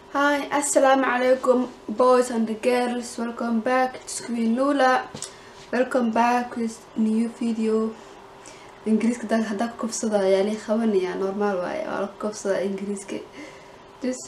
Hi, assalamu alaikum boys and girls. Welcome back. It's Queen Lula. Welcome back with new video. ingiriiska da haddaa ku kofsada ayaa lii qabanaya normaal waaye waa la ku kofsadaa ingiriiska dus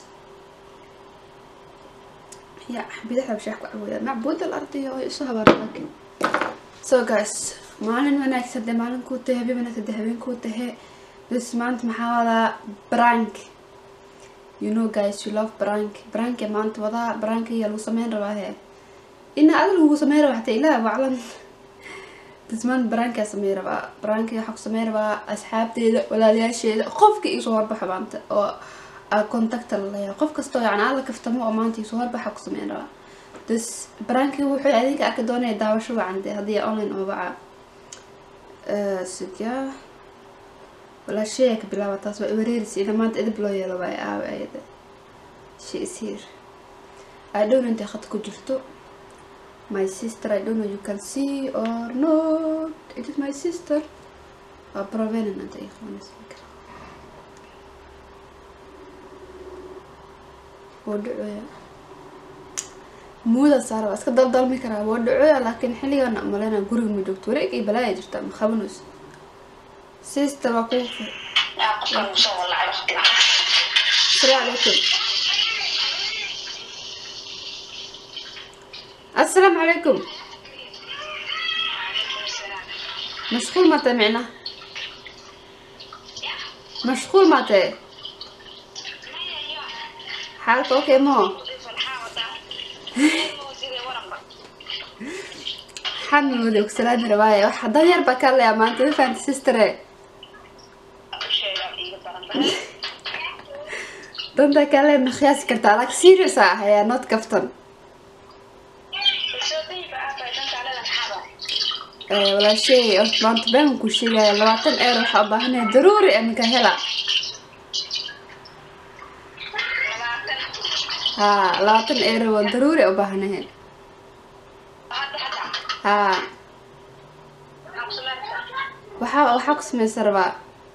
ya bidaxa bashax ku cawaya macbuud al arday oo isu habaaraakin so guys maalin wanaagsan dee maalin kuu tahay habeen wanaagsan dee habeen kuu tahay dus maanta maxaa wadaa brank you know guys you love brank brank maanta wadaa brank ayaa lagu sameyn rabaa he ina adag lagu sameyn rabaa xataa ilaah waclan dismaan baraankaa samey rabaa baraanka waxaa ku samey rabaa asxaabteeda walaalayaasheeda qofka iisoo horbaxa maanta oo contacta laleeyahay qof kastoo yani alla kaftamo oo maanta iisoo horbaxa ku sameyn rabaa dus baraanki wuxuu adinka arki doonaya daawasho wacan dee haddii online oo baca sidya walaasheeya ka bilaaba taas waa iwareerisi ina maanta edib loo yeelo waay aawe ayada she is here i don't intay khad ku jirto my sister i don't know you can see or not it is my sister waa provenan anta ay qabanaysa waa dhacoya muuda saara waa iska daldalmi karaa waa dhacoya laakiin xilligan malena guriga ma joogto wareeg ay balaaya jirta ma qabanayso sister waa kuu asalaamu calaykum السلام عليكم مشغول متى معنا مشغول متى حالك اوكي مو حمل ودك سلام رواية وحضر يربا كلا يا مان تلفا انت سيستري دونتا كلا مخياس كرتا لك سيريوس هيا نوت كفتن walaashay maanta baan ku sheegaya labaatan eer waxaa ubaahanaya daruuri iminka hela ha labaatan eer waa daruuri ubaahanahe ha waxaa waxaa ku sameysa rabaa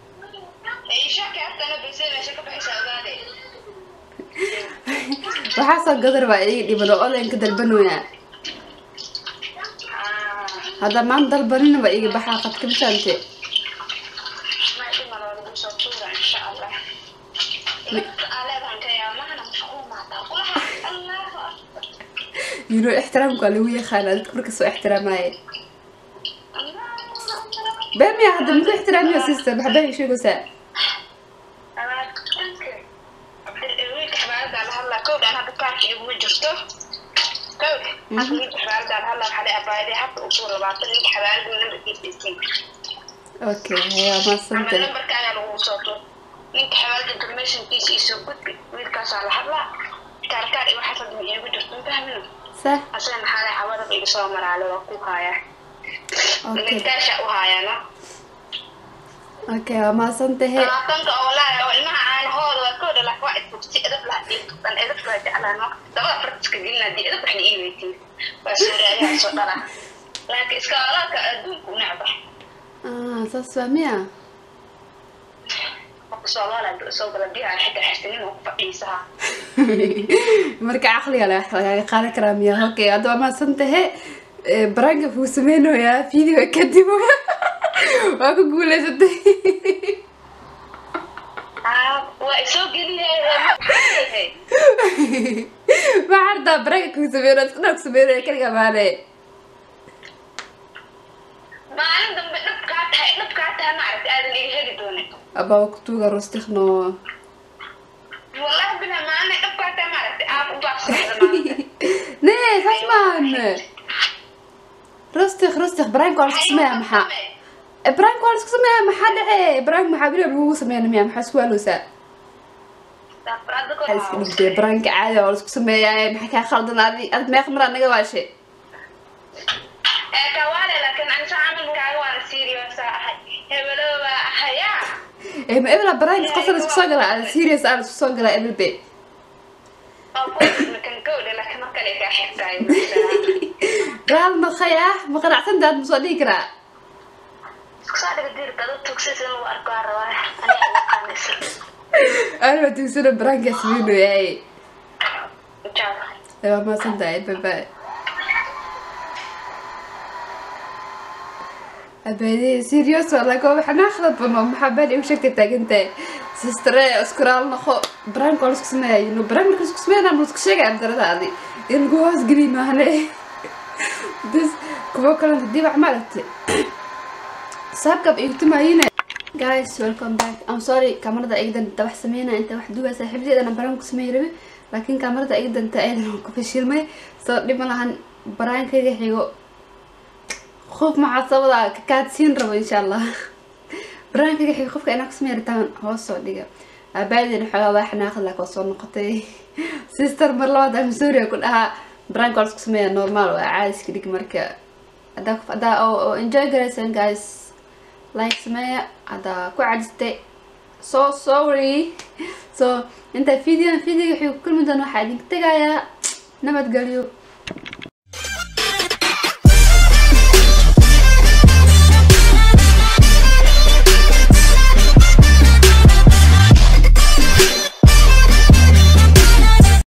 waxaa soo gada rabaa iga dhibado olenka dalbanooya hadda maanta dalbaninaba iga baxaa qadka mitaante yino ixtiraamka waa lagu yaqaana dadka markasoo ixtiraamaaye beemiya hadda muku ixtiraamiyo sister maxbaa sheegaysaa okay waa maasanta ninka xawaalka informationkiisa isoo gudbi wiilkaasaa la hadlaa kaarkaar iyo waxaas hadma iigu jirto fahmin sax asana maxaa xawadaba iga soo maraale waa ku haayaa okay ninkaasha u haayaana okay waa maasantahe labaatanka oo walaahi oo ilmaha caanahooda waa kooda laakin waa isbugsi edab laha dhiigtuqan edab waa jeclaan dabada fartiska gelina dii edab waxna ii weytiin waa sooraayaha soo dhala laakiin iska olaadka adduunku u necba ah saas waa miya soomaaliya soo gala biyaha xitaa xirsanin oo ku fadhiisaha marka caqliga le wax lagaaga qaadan karaa miya okay hadda waa maasantahe baraanka fuu sameynayaa video kadib waa ku guuleysatay waa isoo geliyay maxaa ardaa baraanka kuu sameyno isku dhaa ku sameynaya kaliga maale maalin dambe dhabkaa tahay dhabkaa tahay maaragta aadan iga heli doonin abaa kutuuga rustikno wallahi bila maalin dhabkaa tahay maaragta aad u baaqsada maanta nee saas maahan rustik rustik baraanka waa lasku sameeyaa maxaa baraanka waa lasku sameeyaa maxaa dhace baraanka maxaa bila lagugu sameeyana miya maxaa isku waalowsaa waxaa iska dhigtay baraanka caadi waa lasku sameeyaa maxaa kaa khaldan adi ad meeq mar anaga waashe kawaale laakiin anisa camalkaaga waana serious ahay hebelo baa ahayaa ee ma ebla baraanka qofka la isku soo galaa ada serious ah la isku soo galaa ebelbe oo kuwakan kowdhe laakiin mar kale kaa xigtaay gaal maqay ah ma qanacsan daad ma soo dhihi karaa iskusoo dhiga diirka dad tugsis in lagu arko rabaa aniga aqaanaysa anaa tugsana baraankaa sameynayaay waa maasantahay bye abaadee serious waa laga waxna khalad bano maxaa baan igu sheegtay taagantahay sistere iskuraal noqo brank waa lasku sameeyayo no brank marka lasku sameeyana ma lasku sheegaya daradaadi in lagu hoos geliy maahane this kuwo kalenta hadii wax maaragtay saabkab igu tumaayina guys welcome back i'm sorry kamarada igdan dabax sameynaya inta wax duubaa saaxiibteedana brank ku sameey rabi laakiin kamarada igdanta aydan ku fashilmay soo dhib ma lahan baraankayga xigo qof maxaa sabada kakaadsiin rabo insha allah barnaamijka xiga qofka inaa kusamey ritaan hoos soo dhiga aabaadina xoogaa waa xanaaqad laakiin waa soo noqotay sister mar labaad aan missouriya ku dhahaa barnaamijka waa isku sameeya normal waa caadiska dhig marka haddaa haddaa oo enjoy garaysaan guys like sameeya haddaa ku cadistay so sorry so inta videoan videoga xiga ku kulmi doona waxaa idinka tegayaa nabadgelyo